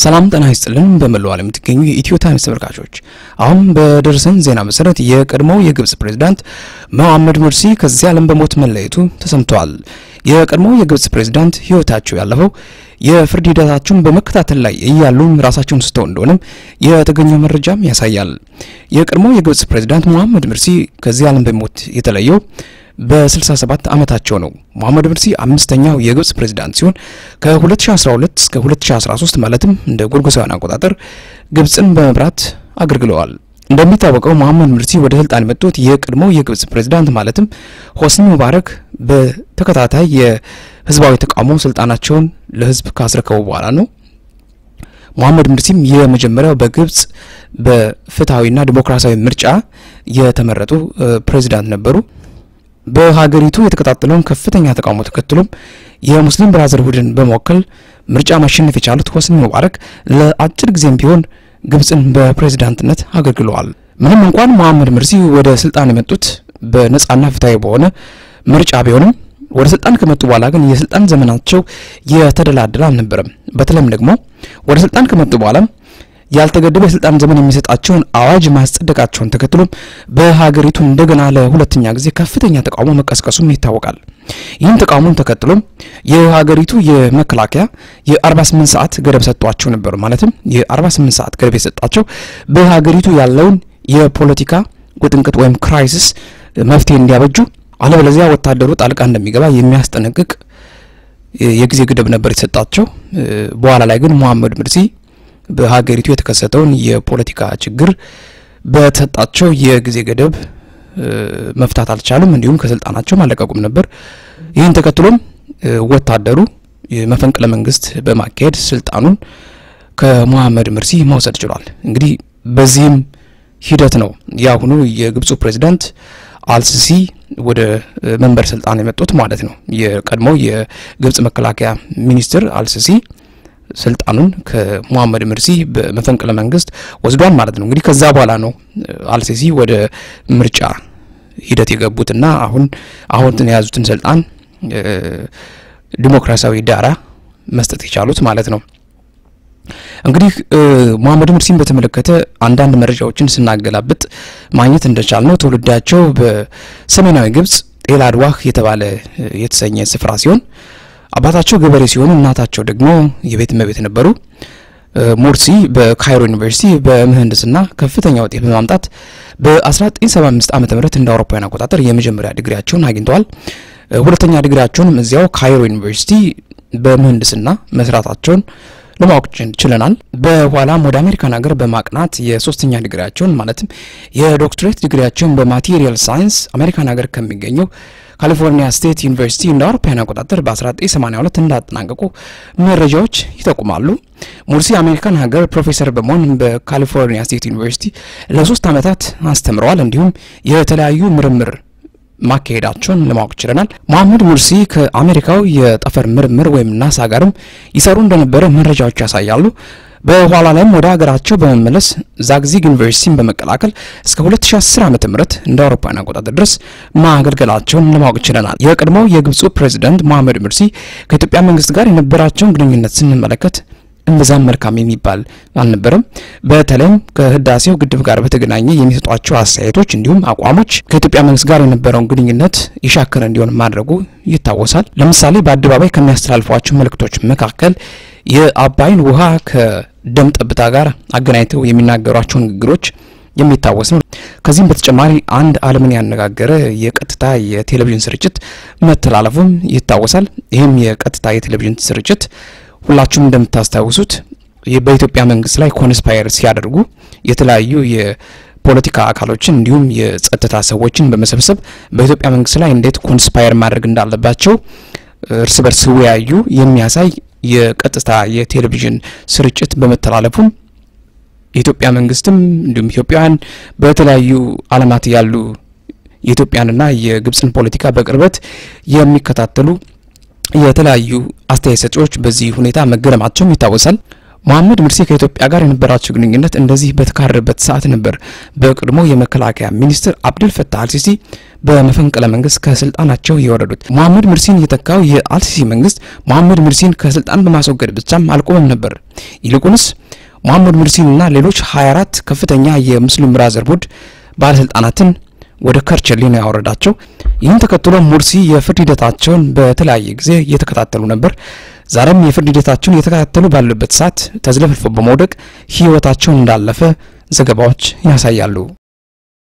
ሰላም ጤና ይስጥልን። በመላው ዓለም የምትገኙ የኢትዮ ታይምስ ተመልካቾች አሁን በደረሰን ዜና መሰረት የቀድሞው የግብጽ ፕሬዝዳንት መሐመድ ሙርሲ ከዚህ ዓለም በሞት መለየቱ ተሰምቷል። የቀድሞው የግብጽ ፕሬዝዳንት ሕይወታቸው ያለፈው የፍርድ ሂደታቸውን በመከታተል ላይ እያሉ ራሳቸውን ስተው እንደሆነም የተገኘው መረጃም ያሳያል። የቀድሞው የግብጽ ፕሬዝዳንት መሐመድ ሙርሲ ከዚህ ዓለም በሞት የተለየው በ67 ዓመታቸው ነው። መሐመድ ሙርሲ አምስተኛው የግብጽ ፕሬዝዳንት ሲሆን ከ2012 እስከ 2013 ማለትም እንደ ጎርጎሳውያን አቆጣጠር ግብጽን በመምራት አገልግለዋል። እንደሚታወቀው መሐመድ ሙርሲ ወደ ስልጣን የመጡት የቀድሞው የግብጽ ፕሬዝዳንት ማለትም ሆስኒ ሙባረክ በተከታታይ የህዝባዊ ተቃውሞ ስልጣናቸውን ለህዝብ ካስረከቡ በኋላ ነው። መሐመድ ሙርሲም የመጀመሪያው በግብጽ በፍትሐዊና ዲሞክራሲያዊ ምርጫ የተመረጡ ፕሬዝዳንት ነበሩ። በሀገሪቱ የተቀጣጠለውን ከፍተኛ ተቃውሞ ተከትሎም የሙስሊም ብራዘርሁድን በመወከል ምርጫ ማሸነፍ የቻሉት ሆስኒ ሙባረክ ለአጭር ጊዜም ቢሆን ግብጽን በፕሬዝዳንትነት አገልግለዋል። ምንም እንኳን መሐመድ ሙርሲ ወደ ስልጣን የመጡት በነጻና ፍትሐዊ በሆነ ምርጫ ቢሆንም ወደ ስልጣን ከመጡ በኋላ ግን የስልጣን ዘመናቸው የተደላደለ አልነበረም። በተለይም ደግሞ ወደ ስልጣን ከመጡ በኋላ ያልተገደበ የስልጣን ዘመን የሚሰጣቸውን አዋጅ ማስጸደቃቸውን ተከትሎም በሀገሪቱ እንደገና ለሁለተኛ ጊዜ ከፍተኛ ተቃውሞ መቀስቀሱም ይታወቃል። ይህን ተቃውሞን ተከትሎም የሀገሪቱ የመከላከያ የ48 ሰዓት ገደብ ሰጥቷቸው ነበር። ማለትም የ48 ሰዓት ገደብ የሰጣቸው በሀገሪቱ ያለውን የፖለቲካ ውጥንቅጥ ወይም ክራይሲስ መፍትሄ እንዲያበጁ፣ አለበለዚያ ወታደሩ ጣልቃ እንደሚገባ የሚያስጠነቅቅ የጊዜ ገደብ ነበር የተሰጣቸው። በኋላ ላይ ግን መሐመድ ሙርሲ በሀገሪቱ የተከሰተውን የፖለቲካ ችግር በተሰጣቸው የጊዜ ገደብ መፍታት አልቻሉም። እንዲሁም ከስልጣናቸው አልለቀቁም ነበር። ይህን ተከትሎም ወታደሩ መፈንቅለ መንግስት በማካሄድ ስልጣኑን ከመሐመድ ሙርሲ መውሰድ ችሏል። እንግዲህ በዚህም ሂደት ነው የአሁኑ የግብፁ ፕሬዝዳንት አልሲሲ ወደ መንበር ስልጣን የመጡት ማለት ነው። የቀድሞው የግብጽ መከላከያ ሚኒስትር አልሲሲ ስልጣኑን ከሙሐመድ ሙርሲ በመፈንቅለ መንግስት ወስዷል ማለት ነው። እንግዲህ ከዛ በኋላ ነው አልሲሲ ወደ ምርጫ ሂደት የገቡትና አሁን አሁን የያዙትን ስልጣን ዲሞክራሲያዊ ዳራ መስጠት የቻሉት ማለት ነው። እንግዲህ ሙሐመድ ሙርሲን በተመለከተ አንዳንድ መረጃዎችን ስናገላብጥ ማግኘት እንደቻል ነው ትውልዳቸው በሰሜናዊ ግብጽ ጤል አድዋህ የተባለ የተሰኘ ስፍራ ሲሆን አባታቸው ገበሬ ሲሆኑ እናታቸው ደግሞ የቤት እመቤት ነበሩ። ሙርሲ በካይሮ ዩኒቨርሲቲ በምህንድስና ከፍተኛ ውጤት በማምጣት በ1975 ዓ ም እንደ አውሮፓውያን አቆጣጠር የመጀመሪያ ዲግሪያቸውን አግኝተዋል። ሁለተኛ ዲግሪያቸውንም እዚያው ካይሮ ዩኒቨርሲቲ በምህንድስና መስራታቸውን ለማወቅ ችለናል። በኋላም ወደ አሜሪካን ሀገር በማቅናት የሶስተኛ ዲግሪያቸውን ማለትም የዶክትሬት ዲግሪያቸውን በማቴሪያል ሳይንስ አሜሪካን ሀገር ከሚገኘው ካሊፎርኒያ ስቴት ዩኒቨርሲቲ እንደ አውሮፓውያን አቆጣጠር በ1982 እንዳጠናቀቁ መረጃዎች ይጠቁማሉ። ሙርሲ አሜሪካን ሀገር ፕሮፌሰር በመሆን በካሊፎርኒያ ስቴት ዩኒቨርሲቲ ለሶስት ዓመታት አስተምረዋል። እንዲሁም የተለያዩ ምርምር ማካሄዳቸውን ለማወቅ ችለናል። መሐመድ ሙርሲ ከአሜሪካው የጠፈር ምርምር ወይም ናሳ ጋርም ይሰሩ እንደነበረ መረጃዎች ያሳያሉ። በኋላ ላይም ወደ ሀገራቸው በመመለስ ዛግዚግ ዩኒቨርሲቲን በመቀላቀል እስከ 2010 ዓመተ ምህረት እንደ አውሮፓውያን አቆጣጠር ድረስ ማገልገላቸውን ለማወቅ ችለናል። የቀድሞው የግብፁ ፕሬዝዳንት መሐመድ ሙርሲ ከኢትዮጵያ መንግስት ጋር የነበራቸውን ግንኙነት ስንመለከት እምብዛም መልካም የሚባል አልነበረም። በተለይም ከህዳሴው ግድብ ጋር በተገናኘ የሚሰጧቸው አስተያየቶች እንዲሁም አቋሞች ከኢትዮጵያ መንግስት ጋር የነበረውን ግንኙነት የሻከረ እንዲሆን ማድረጉ ይታወሳል። ለምሳሌ በአደባባይ ከሚያስተላልፏቸው መልእክቶች መካከል የአባይን ውሃ ከደም ጠብታ ጋር አገናኝተው የሚናገሯቸው ንግግሮች የሚታወስ ነው። ከዚህም በተጨማሪ አንድ ዓለምን ያነጋገረ የቀጥታ የቴሌቪዥን ስርጭት መተላለፉም ይታወሳል። ይህም የቀጥታ የቴሌቪዥን ስርጭት ሁላችሁም እንደምታስታውሱት በኢትዮጵያ መንግስት ላይ ኮንስፓየር ሲያደርጉ የተለያዩ የፖለቲካ አካሎችን እንዲሁም የጸጥታ ሰዎችን በመሰብሰብ በኢትዮጵያ መንግስት ላይ እንዴት ኮንስፓየር ማድረግ እንዳለባቸው እርስ በርስ ሲወያዩ የሚያሳይ የቀጥታ የቴሌቪዥን ስርጭት በመተላለፉም የኢትዮጵያ መንግስትም እንዲሁም ኢትዮጵያውያን በተለያዩ ዓለማት ያሉ የኢትዮጵያንና የግብፅን ፖለቲካ በቅርበት የሚከታተሉ የተለያዩ አስተያየት ሰጪዎች በዚህ ሁኔታ መገረማቸውም ይታወሳል። መሐመድ ሙርሲ ከኢትዮጵያ ጋር የነበራቸው ግንኙነት እንደዚህ በተካረረበት ሰዓት ነበር በቀድሞ የመከላከያ ሚኒስትር አብዱል ፈታህ አልሲሲ በመፈንቅለ መንግስት ከስልጣናቸው የወረዱት። መሐመድ ሙርሲን የተካው የአልሲሲ መንግስት መሐመድ ሙርሲን ከስልጣን በማስወገድ ብቻም አልቆመም ነበር። ይልቁንስ መሐመድ ሙርሲንና ሌሎች 24 ከፍተኛ የሙስሊም ብራዘርሁድ ባለስልጣናትን ወደ ከርቸሌ ነው ያወረዳቸው። ይህን ተከትሎ ሙርሲ የፍርድ ሂደታቸውን በተለያየ ጊዜ እየተከታተሉ ነበር። ዛሬም የፍርድ ሂደታቸውን እየተከታተሉ ባሉበት ሰዓት ተዝለፍልፎ በመውደቅ ህይወታቸውን እንዳለፈ ዘገባዎች ያሳያሉ።